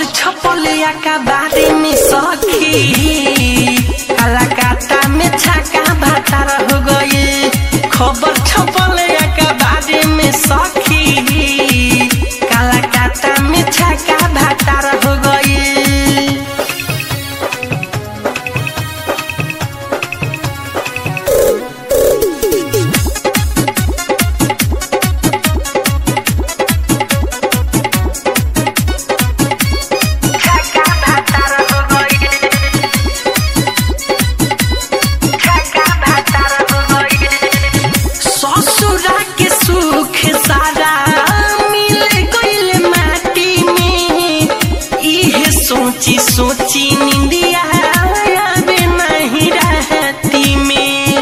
छपलिया का बारे में सखी कलाकाता में छाका भातार हो गई खबर छपलिया का बारे में सखी कलाकाता में छाका भातार हो गई छाका भातार हो गई छाका भातार हो गई ससुरा के सुख सारा मिल गइल माटी में इहे सोची सोची निंदिया आवे नहीं रहती में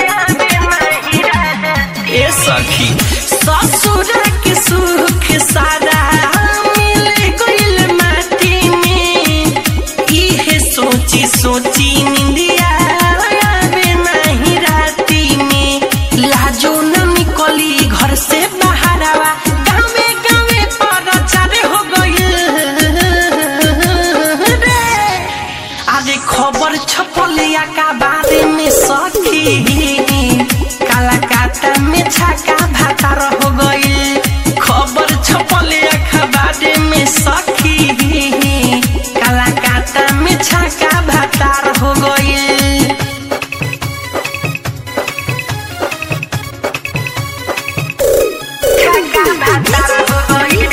ए सखी ससुरा के सुख सारा मिल गइल माटी में इहे सोची सोची निंदिया आवे नहीं राती में लाजो न निकली घर से बाहरवा गावे गावे प्रचार हो गइल रे अरे खबर छपलिया का बारे में सखी कलाकाता में छाका भातार हो गइल खबर छपलिया का बारे में सखी कलाकाता में छाका भातार हो गइल छाका भातार हो गइल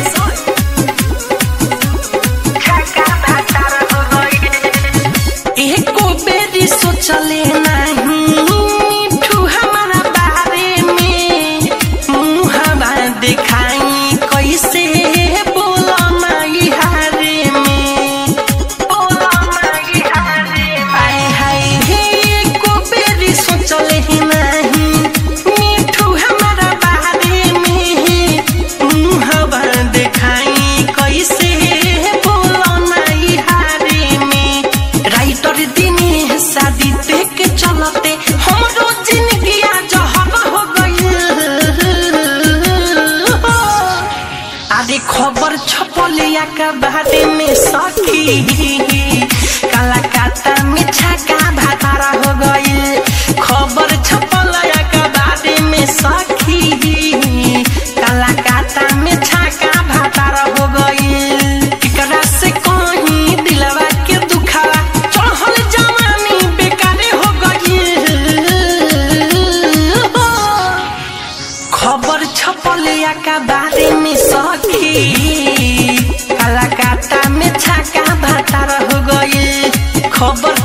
छाका भातार हो गइल एको बेरी सोचले नाही मिठू हमारा बारे में मुहबा दिखाई कैसे बोला माई हारे में बोला माई हारे हाय हाय हे एको बेरी सोचले नाही मिठू हमारा बारे में मुहबा दिखाई कैसे बोला माई हारे में राइटर दिने शादी देख के चलते हमरो जिंदगी जहर हो गइल अरे खबर छपलिया के बारे में सखी कलाकाता में छाका भातारा हो गइल खबर छपलिया के बारे में सखी कलाकाता में छाका भातारा हो गइल एकरा से कहीं दिलवा के दुखावा चढ़ल जवानी बेकारे हो गइल खबर छपलिया का बारे में सखी कलाकाता में छाका भातार हो गइल खबर